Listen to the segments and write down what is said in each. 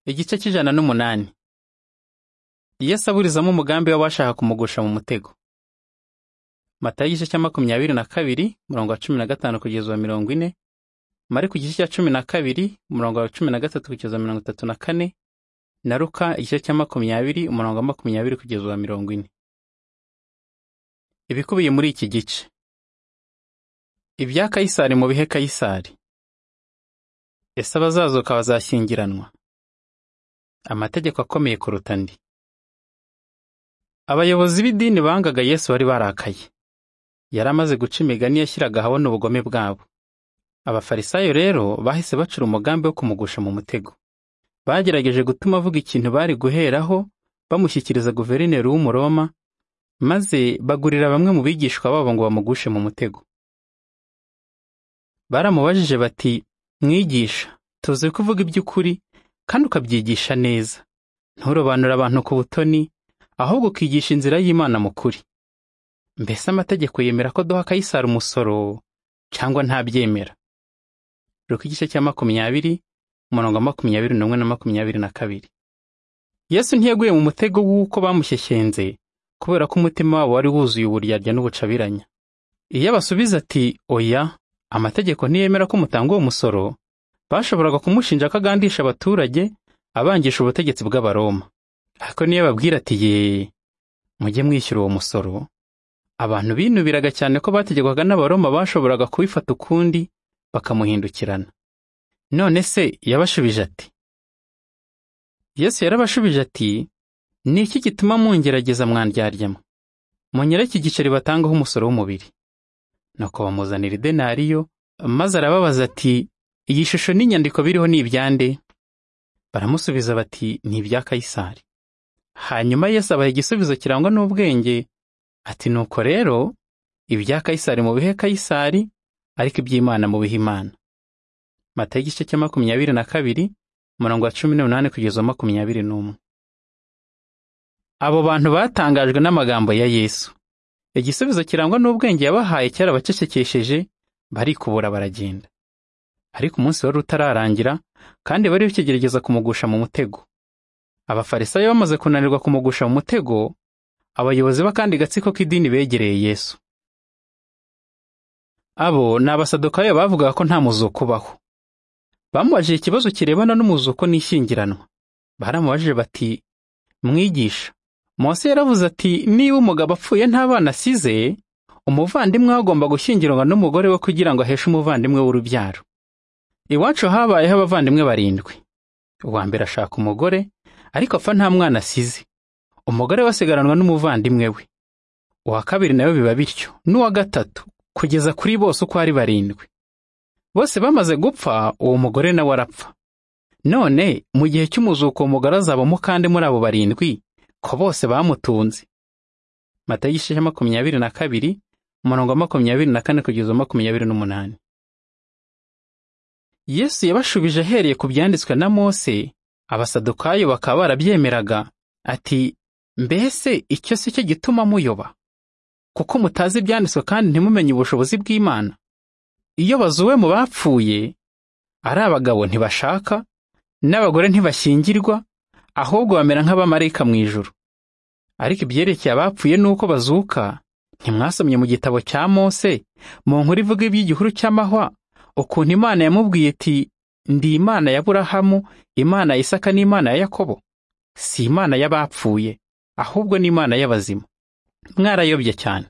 Igice cy'ijana n'umunani Yesu aburizamo umugambi w'abashaka kumugusha mu mutego. Matayo igice cya makumyabiri na kabiri murongo wa cumi na gatanu kugeza uwa mirongo ine, Mariko igice cya cumi na kabiri umurongo wa cumi na gatatu kugeza uwa mirongo itatu na kane, na Luka igice cya makumyabiri umurongo wa makumyabiri kugeza uwa mirongo ine. Ibikubiye muri iki gice: ibya Kayisari mu bihe Kayisari, ese abazazuka bazashyingiranwa amategeko akomeye kuruta andi. Abayobozi b'idini bangaga Yesu bari barakaye. Yari amaze guca imigani yashyiraga ahabona ubugome bwabo. Abafarisayo rero bahise bacura umugambi wo kumugusha mu mutego. Bagerageje gutuma avuga ikintu bari guheraho, bamushyikiriza guverineri w'Umuroma, maze bagurira bamwe mu bigishwa babo ngo bamugushe mu mutego. Baramubajije bati, mwigisha, tuzi ko uvuga iby'ukuri kandi ukabyigisha neza nturobanure abantu ku butoni ahubwo ukigisha inzira y'Imana mu kuri mbese amategeko yemera ko duha Kayisari umusoro cyangwa ntabyemera Luka igice cya makumyabiri umurongo wa makumyabiri n'umwe na makumyabiri na kabiri Yesu ntiyaguye mu mutego w'uko bamushyeshyenze kubera ko umutima wabo wari wuzuye uburyarya n'ubucabiranya iyo abasubiza ati oya amategeko ntiyemera ko mutanga uwo musoro bashoboraga kumushinja ko agandisha abaturage abangisha ubutegetsi bw'abaroma ariko niyo babwira ati ye mujye mwishyura uwo musoro abantu binubiraga cyane ko bategekwaga n'abaroma bashoboraga kubifata ukundi bakamuhindukirana none se yabashubije ati yesu yarabashubije ati ni iki gituma mungerageza mwandyaryamu munyereke igiceri batangaho umusoro w'umubiri nuko bamuzanira idenariyo maze arababaza ati iyi shusho n'inyandiko biriho ni ibyande baramusubiza bati ni ibya Kayisari hanyuma Yesu abaha igisubizo kirangwa n'ubwenge ati nuko rero ibya Kayisari mu bihe Kayisari ariko iby'Imana mu bihe Imana Matayo igice cya makumyabiri na kabiri umurongo wa cumi n'umunani kugeza makumyabiri n'umwe abo bantu batangajwe n'amagambo ya Yesu igisubizo kirangwa n'ubwenge yabahaye cyarabacecekesheje barikubura baragenda ariko umunsi wari utararangira kandi bari bakigerageza kumugusha mu mutego abafarisayo bamaze kunanirwa kumugusha mu mutego abayobozi b'akandi gatsiko k'idini begereye yesu abo ni abasadukayo bavugaga ko nta muzuko ubaho bamubajije ikibazo kirebana n'umuzuko n'ishyingiranwa baramubajije bati mwigisha mose yaravuze ati niba umugabo apfuye nta bana asize umuvandimwe we agomba gushyingirwa n'umugore we kugira ngo aheshe umuvandimwe w'urubyaro iwacu habayeho abavandimwe barindwi uwa mbere ashaka umugore ariko apfa nta mwana asize umugore we asigaranwa n'umuvandimwe we uwa kabiri nawe biba bityo n'uwa gatatu kugeza kuri bose uko ari barindwi bose bamaze gupfa uwo mugore nawe arapfa none mu gihe cy'umuzuko uwo mugore azabamo kandi muri abo barindwi ko bose bamutunze matayo igice cya makumyabiri na kabiri umurongo wa makumyabiri na kane kugeza makumyabiri n'umunani Yesu yabashubije ahereye ku byanditswe na Mose abasadukayo bakaba barabyemeraga ati mbese icyo si cyo gituma muyoba kuko mutazi ibyanditswe kandi ntimumenye ubushobozi bw'Imana iyo bazuwe mu bapfuye ari abagabo ntibashaka n'abagore ntibashyingirwa ahubwo bamera nk'abamarayika mu ijuru ariko ibyerekeye abapfuye n'uko bazuka ntimwasomye mu gitabo cya Mose mu nkuru ivuga iby'igihuru cy'amahwa ukuntu Imana yamubwiye iti ndi Imana ya Aburahamu Imana ya Isaka n'Imana ya Yakobo si Imana y'abapfuye ahubwo ni Imana y'abazima mwarayobye cyane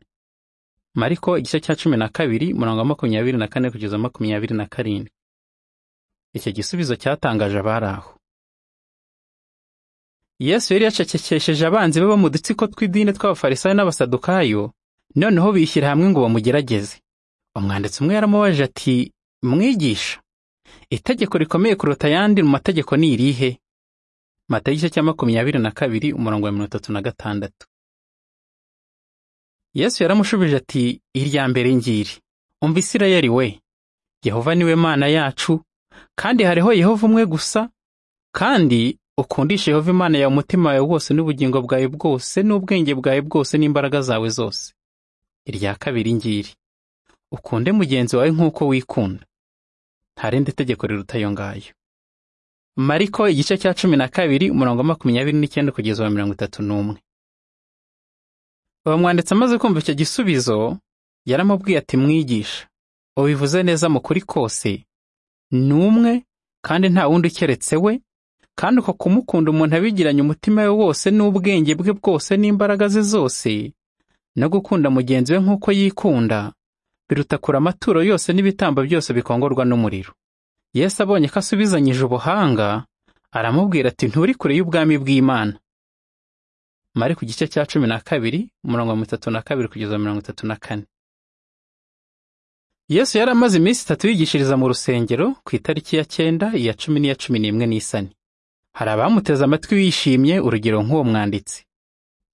Mariko igice cya cumi na kabiri murongo wa makumyabiri na kane kugeza makumyabiri na karindwi icyo gisubizo cyatangaje abari aho Yesu yari yacecekesheje abanzi be bo mu dutsiko tw'idini tw'abafarisayo n'abasadukayo noneho bishyira hamwe ngo bamugerageze umwanditsi umwe yaramubajije ati mwigisha itegeko rikomeye kuruta ayandi mu mategeko ni irihe matayo igice cya makumyabiri na kabiri umurongo wa mirongo itatu na gatandatu yesu yaramushubije ati irya mbere ngiri umva isirayeli we yehova niwe mana yacu kandi hariho yehova umwe gusa kandi ukundisha yehova imana yawe umutima wawe wose n'ubugingo bwawe bwose n'ubwenge bwawe bwose n'imbaraga zawe zose irya kabiri ngiri ukunde mugenzi wawe nk'uko wikunda nta rindi tegeko riruta ayo ngayo mariko igice cya cumi na kabiri umurongo wa makumyabiri n'icyenda kugeza uwa mirongo itatu n'umwe uwo mwanditsi amaze kumva icyo gisubizo yaramubwiye ati mwigisha ubivuze neza mu kuri kose ni umwe kandi nta wundi keretse we kandi uko kumukunda umuntu abigiranye umutima we wose n'ubwenge bwe bwose n'imbaraga ze zose no gukunda mugenzi we nk'uko yikunda biruta kure amaturo yose n'ibitambo byose bikongorwa n'umuriro yesu abonye ko asubizanyije ubuhanga aramubwira ati nturi kure y'ubwami bw'imana mari ku gice cya cumi na kabiri umurongo mirongo itatu na kabiri kugeza mirongo itatu na kane yesu yari amaze iminsi itatu yigishiriza mu rusengero ku itariki ya cyenda iya cumi n'iya cumi n'imwe n'isani hari abamuteze amatwi bishimye urugero nk'uwo mwanditsi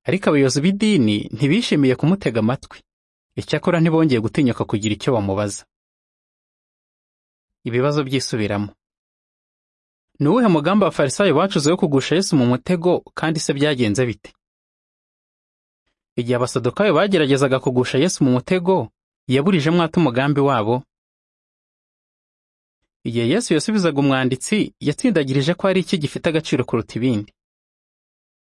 ariko abayobozi b'idini ntibishimiye kumutega amatwi icyakora ntibongeye gutinyuka kugira icyo bamubaza ibibazo byisubiramo ni uwuhe mugambi abafarisayo bacuze wo kugusha yesu mu mutego kandi se byagenze bite igihe abasadukayo bageragezaga kugusha yesu mu mutego yaburije mwate umugambi wabo igihe yesu yasubizaga umwanditsi yatsindagirije ko hari iki gifite agaciro kuruta ibindi